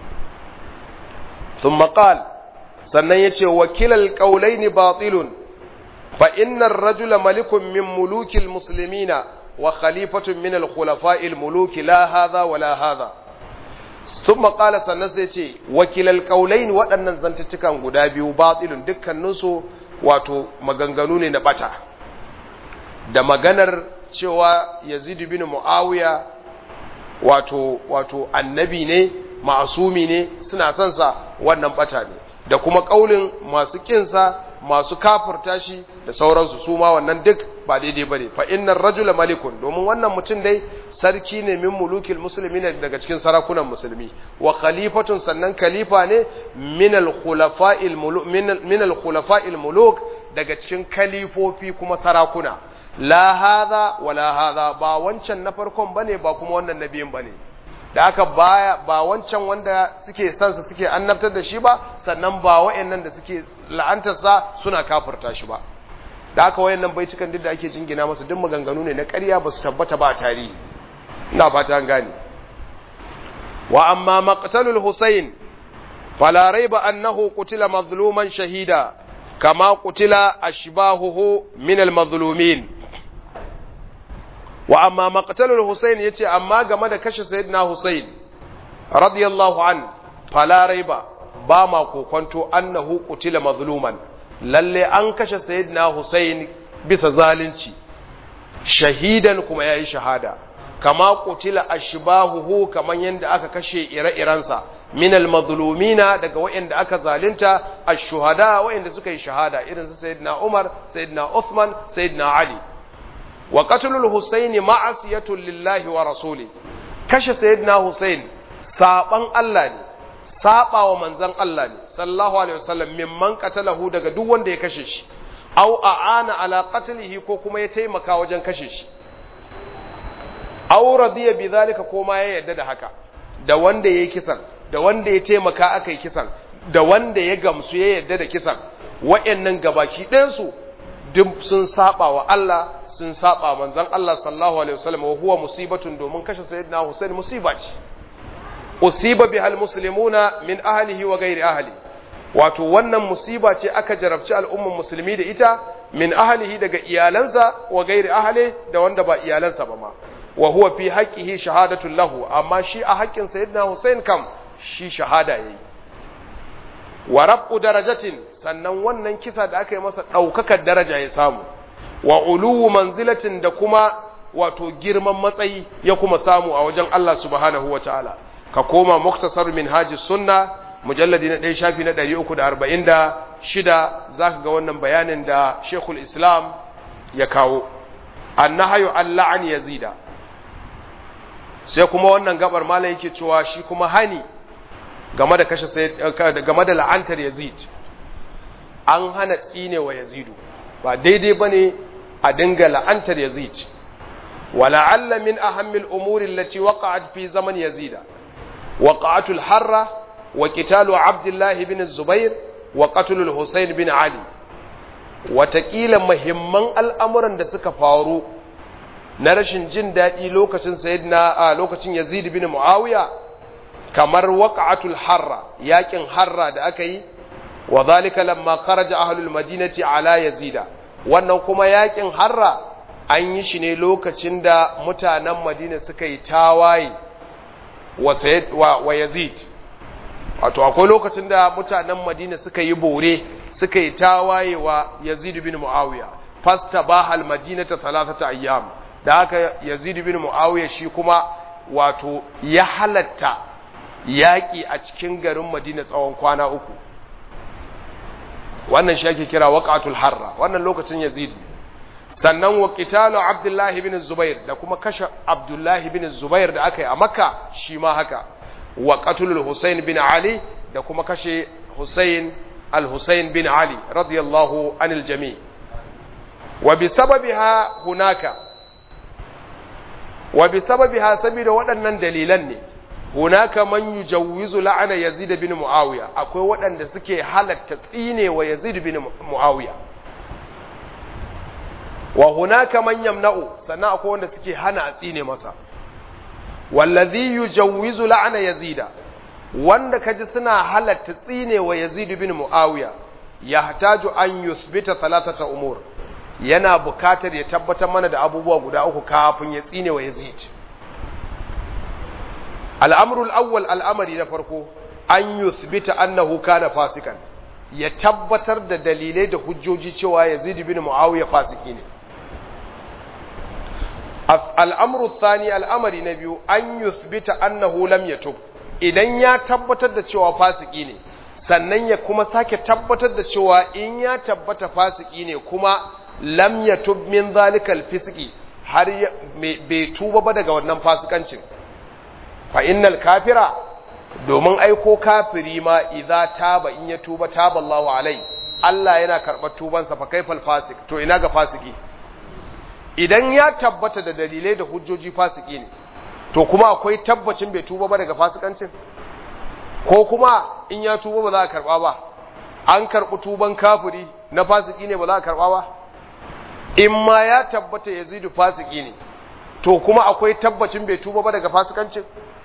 thumma qala sannan yace wakilal qawlaini batilun fa innar rajula malikun min mulukil muslimina wa khalifatun min al-khulafa'i al-muluki la hadha wa la hadha thumma qala sannan sai ce wakilal qawlain waɗannan zantuttukan guda biyu batilun dukkanin su wato maganganu ne na bata da maganar cewa Yazid bin Muawiya wato wato annabi ne ma'asumi ne suna son sa wannan bata ne da kuma kaulin masu kinsa masu kafurta shi da sauransu su ma wannan duk ba daidai bane fa innar rajula malikun domin wannan mutum dai sarki ne min mulukil muslimin daga cikin sarakunan musulmi wa khalifatun sannan khalifa ne min al khulafa'il muluk min al khulafa'il muluk daga cikin kalifofi kuma sarakuna la hadha wala hadha ba wancan na farkon bane ba kuma wannan nabiyin bane da aka baya ba wancan wanda suke sansa suke annabtar da shi ba sannan ba wayannan da suke la'antarsa suna kafirta shi ba da aka wayannan baitukan duk da ake jingina masa duk maganganu ne na ƙarya ba su tabbata ba a tarihi ina fata an gane wa amma maqtalul husayn fala raiba annahu qutila mazluman shahida kama qutila ashbahuhu min al mazlumin wa amma maqtalul Husayn yace amma game da kashe sayyidina Husayn radiyallahu an fala raiba ba ma kokonto annahu qutila mazluman lalle an kashe sayyidina Husayn bisa zalunci shahidan kuma yayi shahada kama qutila ashbahuhu kaman yanda aka kashe ire-irensa min almazlumina daga wayanda aka zalunta ash-shuhada wayanda suka yi shahada irin su sayyidina Umar sayyidina Uthman sayyidina Ali wa qatlul husaini ma'asiyatun lillahi wa rasuli kashe sayyidina husain saban Allah ne saba wa manzon Allah ne sallallahu alaihi wasallam mimman qatalahu daga duk wanda ya kashe shi aw a'ana ala qatlihi ko kuma ya taimaka wajen kashe shi aw radiya bidhalika ko ma ya yarda da haka da wanda yayi kisan da wanda ya taimaka aka yi kisan da wanda ya gamsu ya yarda da kisan wa'annan gabaki ɗayan su duk sun saba wa Allah sun saba manzon Allah sallallahu alaihi wasallam wa huwa musibatun domin kashe sayyidina Hussein musiba ce usiba bihal muslimuna min ahlihi wa ghairi ahli wato wannan musiba ce aka jarabci al'umman musulmi da ita min ahlihi daga iyalansa wa ghairi ahli da wanda ba iyalansa ba ma wa huwa fi haqqihi shahadatul lahu amma shi a haƙƙin sayyidina Hussein kam shi shahada yayi wa rabu darajatin sannan wannan kisa da aka yi masa ɗaukakar daraja ya samu wa uluwu manzilatin da kuma wato girman matsayi ya kuma samu a wajen Allah subhanahu wa ta'ala ka koma muktasar min haji sunna mujalladi na ɗaya shafi na ɗari uku da arba'in da shida za ka ga wannan bayanin da shekul islam ya kawo an na hayo an la'an yazida sai kuma wannan gabar mala yake cewa shi kuma hani game da kashe game da la'antar yazid an hana tsine wa yazidu ba daidai bane a dinga la'antar yazid wala'alla min ahammil umuri allati waqa'at fi zaman yazida waqa'atul harra wa qitalu abdullah ibn zubair wa qatlul husayn bin ali watakila muhimman al'amuran da suka faru na rashin jin daɗi lokacin sayyidina a lokacin yazid bin muawiya kamar waqa'atul harra yakin harra da aka yi wa zalika lamma kharaja ahlul madinati ala yazida wannan kuma yakin harra an yi shi ne lokacin da mutanen madina suka yi tawaye wa sayyid wa, wa yazid wato akwai lokacin da mutanen madina suka yi bore suka yi tawaye wa yazid bin muawiya fastabaha al-madinata thalathata ayyam da haka yazid bin muawiya shi kuma wato ya halatta yaƙi a cikin garin madina tsawon kwana uku wannan shi ake kira waqatul harra wannan lokacin yazid sannan wa qitalu abdullah ibn zubair da kuma kashe abdullah ibn zubair da aka yi a makka shi ma haka wa qatlul husayn bin ali da kuma kashe husayn al-husayn bin ali radiyallahu anil jami' wa bi sababiha hunaka wa bi sababiha saboda waɗannan dalilan ne hunaka man yujawwizu la'ana yazid bin muawiya akwai waɗanda suke halatta tsine wa yazid bin muawiya wa hunaka man yamna'u sannan akwai wanda suke hana a tsine masa wallazi yujawwizu la'ana yazida wanda kaji suna halatta tsine wa yazid bin muawiya yahtaju an yuthbita thalathata umur yana bukatar ya tabbatar mana da abubuwa guda uku kafin ya tsine wa yazid al'amrul awwal al'amari na farko an yuthbita annahu kana fasikan ya tabbatar da dalilai da hujjoji cewa yazid bin muawiya fasiki ne al'amru thani al'amari na biyu an yuthbita annahu lam yatub idan ya tabbatar da cewa fasiki ne sannan ya kuma sake tabbatar da cewa in ya tabbata fasiki ne kuma lam yatub min zalikal fisqi har bai tuba ba daga wannan fasikancin fa innal kafira domin aiko kafiri ma idza taba in ya tuba taba Allahu alai Allah yana karɓar tubansa fa kaifal fasik to ina ga fasiki idan ya tabbata da dalilai da hujjoji fasiki ne to kuma akwai tabbacin bai tuba ba daga fasikancin ko kuma in ya tuba ba za a karba ba an karɓi tuban kafiri na fasiki ne ba za a karba ba in ma ya tabbata yazidu fasiki ne to kuma akwai tabbacin bai tuba ba daga fasikancin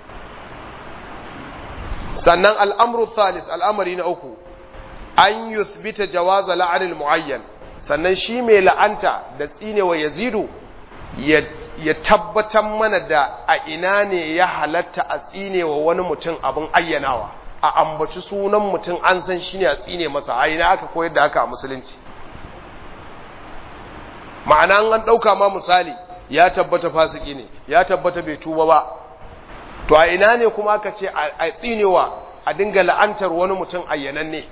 sannan al'amru thalis al'amari na uku an yuthbita jawaza la'anil muayyan sannan shi mai la'anta da tsinewa yazidu ya tabbatar mana da a ina ne ya halatta a tsinewa wani mutum abin ayyanawa a ambaci sunan mutum an san shi ne a tsine masa a ina aka koyar da haka a musulunci ma'ana an ɗauka ma misali ya tabbata fasiki ne ya tabbata bai tuba ba to a ina ne kuma aka ce a tsinewa a dinga la'antar wani mutum ayyananne ne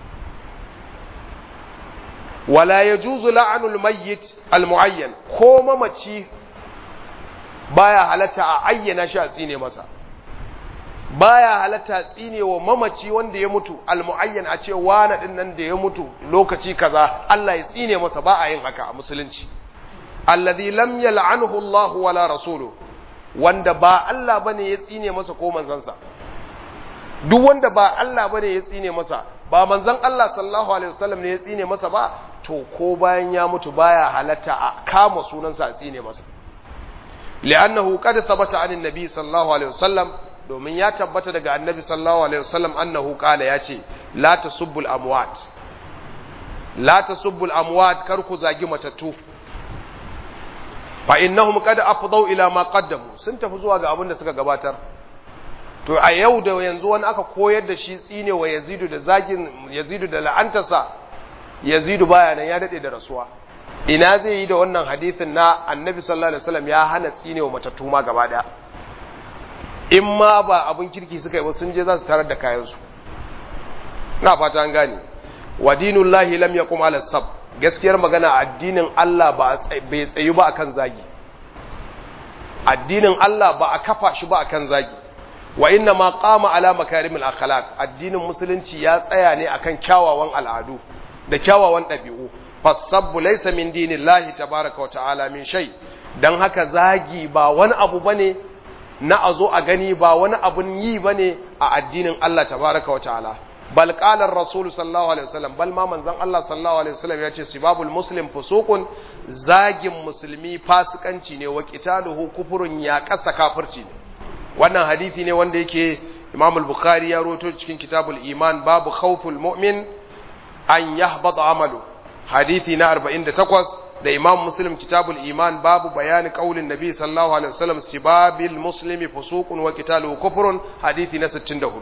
wala ya juzu la'anul mayyit almu'ayyan ko mamaci baya halatta a ayyana shi a tsine masa baya halatta tsine wa mamaci wanda ya mutu almu'ayyan a ce wani din nan da ya mutu lokaci kaza Allah ya tsine masa ba a yin haka a musulunci alladhi lam yal'anhu Allah wala rasuluhu wanda ba Allah bane ya tsine masa ko manzansa duk wanda ba Allah bane ya tsine masa ba manzon Allah sallallahu alaihi wasallam ne ya tsine masa ba to ko bayan ya mutu baya halatta a kama sunansa a tsine masa li'annahu qad thabata anin nabi sallallahu alaihi wasallam domin ya tabbata daga annabi sallallahu alaihi wasallam annahu qala yace la tasubbul amwat la tasubbul amwat kar ku zagi matattu fa innahum qad afdau ila ma qaddamu sun tafi zuwa ga abin da suka gabatar to a yau da yanzu wani aka koyar da shi tsine wa yazidu da zagin yazidu da la'antarsa yazidu baya nan ya dade da rasuwa ina zai yi da wannan hadisin na annabi sallallahu alaihi wasallam ya hana tsine wa matattu ma gaba daya in ma ba abin kirki suka yi ba sun je za su tarar da kayansu na fata an gane wa dinullahi lam yaqum ala sab gaskiyar magana addinin Allah ba bai tsayu ba akan zagi addinin Allah ba a kafa shi ba akan zagi wa inna ma qama ala makarimil akhlaq addinin musulunci ya tsaya ne akan kyawawan al'adu da kyawawan ɗabi'u fasabbu laysa min dinillahi tabaaraka wa ta'ala min shay dan haka zagi ba wani abu bane na azo a gani ba wani abun yi bane a addinin Allah tabaaraka wa ta'ala bal qala ar-rasul sallallahu alaihi wasallam bal ma manzon Allah sallallahu alaihi wasallam yace sibabul muslim fusuqun zagin musulmi fasikanci ne wa qitaluhu kufurun ya kasa kafirci ne wannan hadisi ne wanda yake Imam al-Bukhari ya rawaito cikin Kitabul Iman babu khawful mu'min an yahbata amalu hadisi na 48 da Imam Muslim Kitabul Iman babu bayani qaulin Nabi sallallahu alaihi wasallam sibabil muslimi fusuqun wa qitaluhu kufrun hadisi na 64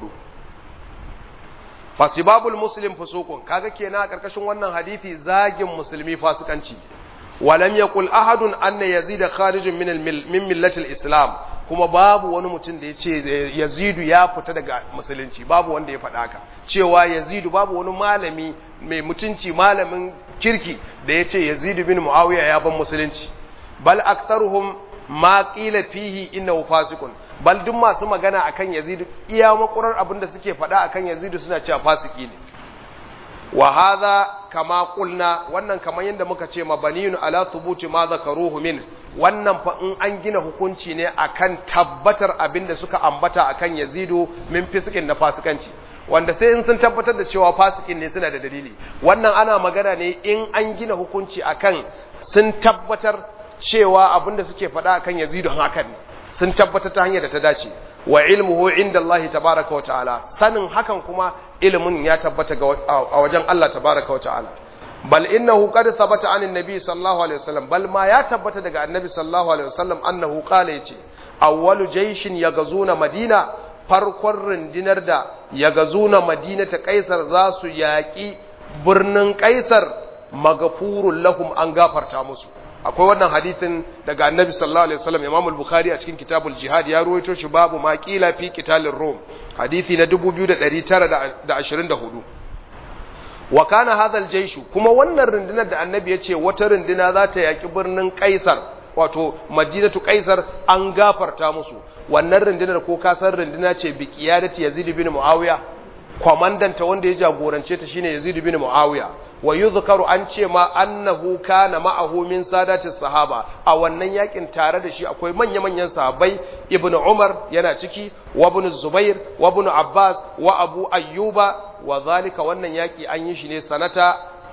fasibabul muslim fusuqun kaga kenan a karkashin wannan hadisi zagin musulmi fasikanci walam yaqul ahadun anna yazid kharijun min min millati islam kuma babu wani mutum da yace yazidu ya fita daga musulunci babu wanda ya faɗa haka cewa yazidu babu wani malami mai mutunci malamin kirki da yace yazidu bin muawiya ya ban musulunci bal aktharuhum ma qila fihi innahu fasiqun bal duk masu magana akan yazidu iya makurar abinda suke faɗa akan yazidu suna cewa fasiki ne wa hadha kama qulna wannan kamar yadda muka ce mabaniyun ala thubuti ma zakaruhu min wannan fa in an gina hukunci ne akan tabbatar abinda suka ambata akan yazidu min fisikin na fasikanci wanda sai in sun tabbatar da cewa fasikin ne suna da dalili wannan ana magana ne in an gina hukunci akan sun tabbatar cewa abinda suke faɗa akan yazidu hakan ne sun tabbatar ta hanyar da ta dace wa ilmuhu inda Allah tabaraka wa ta'ala sanin hakan kuma ilimin ya tabbata a wajen Allah tabaraka wa ta'ala bal innahu qad thabata anin nabi sallallahu alaihi wasallam bal ma ya tabbata daga annabi sallallahu alaihi wasallam annahu qala yace awwalu jayshin yagazuna madina farkon rundunar da yagazuna madina ta kaisar za su yaki birnin kaisar magafurul lahum an gafarta musu akwai wannan hadithin daga annabi sallallahu alaihi wasallam imam al-bukhari a cikin kitabul jihad ya ruwaito shi babu ma qila fi qitalir rum hadithi na 2924 wa kana hadha al kuma wannan rundunar da annabi yace wata runduna za ta yaki birnin kaisar wato madinatu kaisar an gafarta musu wannan rundunar ko kasar runduna ce bi qiyadati yazid bin muawiya kwamandanta wanda ya jagorance ta shine yazid bin muawiya wa yuzkaru an ce ma annahu kana ma'ahu min sadati sahaba a wannan yakin tare da shi akwai manya-manyan sahabbai ibn umar yana ciki wa ibn zubair wa ibn abbas wa abu ayyuba wa zalika wannan yaki an yi shi ne sanata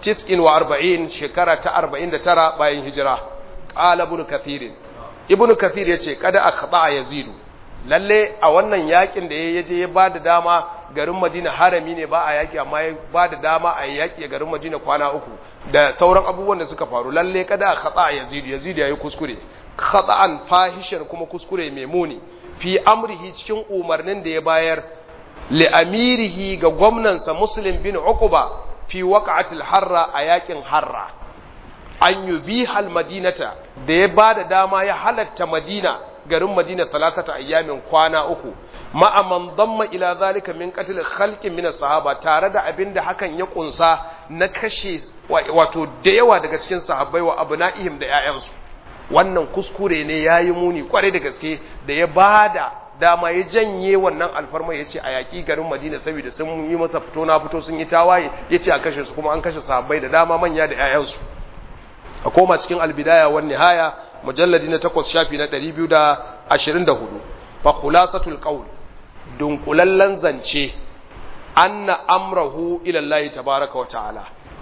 49 shekara ta 49 bayan hijira qala ibn kathir ibn kathir yace kada akhta yazidu lalle a wannan yakin da ya je ya bada dama garin Madina harami ne ba a yaki amma ya ba da dama a yaki a garin Madina kwana uku da sauran abubuwan da suka faru lalle kada khata Yazid Yazid yayi kuskure khata'an fahishan kuma kuskure mai muni fi amrihi cikin umarnin da ya bayar li amirihi ga gwamnansa Muslim bin Uqba fi waqa'atil harra a yakin harra an yubiha al-madinata da ya ba da dama ya halatta Madina garin Madina talatata ayyamin kwana uku ma'a man damma ila zalika min qatl khalqin min sahaba tare da abinda hakan ya kunsa na kashe wato da yawa daga cikin sahabbai wa abna'ihim da ƴaƴansu wannan kuskure ne yayi muni kware da gaske da ya bada dama ya janye wannan alfarma ya ce a yaƙi garin Madina saboda sun yi masa fito na fito sun yi tawaye ya ce a kashe su kuma an kashe sahabbai da dama manya da ƴaƴansu a koma cikin albidaya wan nihaya mujalladi na 8 shafi na 224 fa khulasatul qawl dunkulallen zance anna amrahu ila Allah tabaaraka wa ta'ala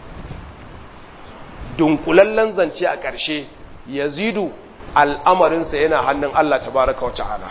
dunkulallen zance a ƙarshe yazidu al'amarinsa yana hannun Allah tabaaraka wa ta'ala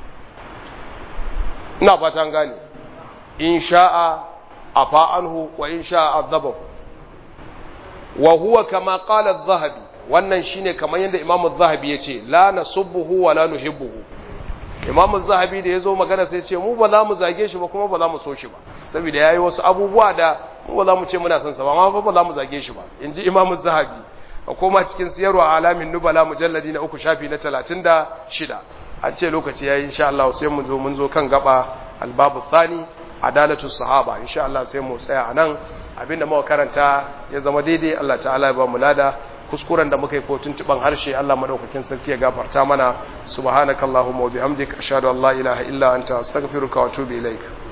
ina fatan gane in sha'a afa anhu wa in sha'a azabahu wa huwa kama qala adh-dhahabi wannan shine kamar yadda imamu adh-dhahabi yace la nasubbuhu wa la nuhibbuhu imamu adh-dhahabi da yazo magana sai yace mu ba za mu zage shi ba kuma ba za mu so shi ba saboda yayi wasu abubuwa da mu ba za mu ce muna son sa ba amma ba za mu zage shi ba inji imamu adh-dhahabi a koma cikin siyarwa alamin nubala mujalladi na uku shafi na 36 an ce lokaci yayi insha Allah sai mun zo mun zo kan gaba albabu thani adalatu sahaba insha Allah sai mu tsaya anan abinda muka karanta ya zama daidai Allah ta'ala ya ba mu lada kuskuren da muka yi ko tuntuban harshe Allah madaukakin sarki ya gafarta mana subhanakallahumma wa bihamdika ashhadu an la ilaha illa anta astaghfiruka wa atubu ilaik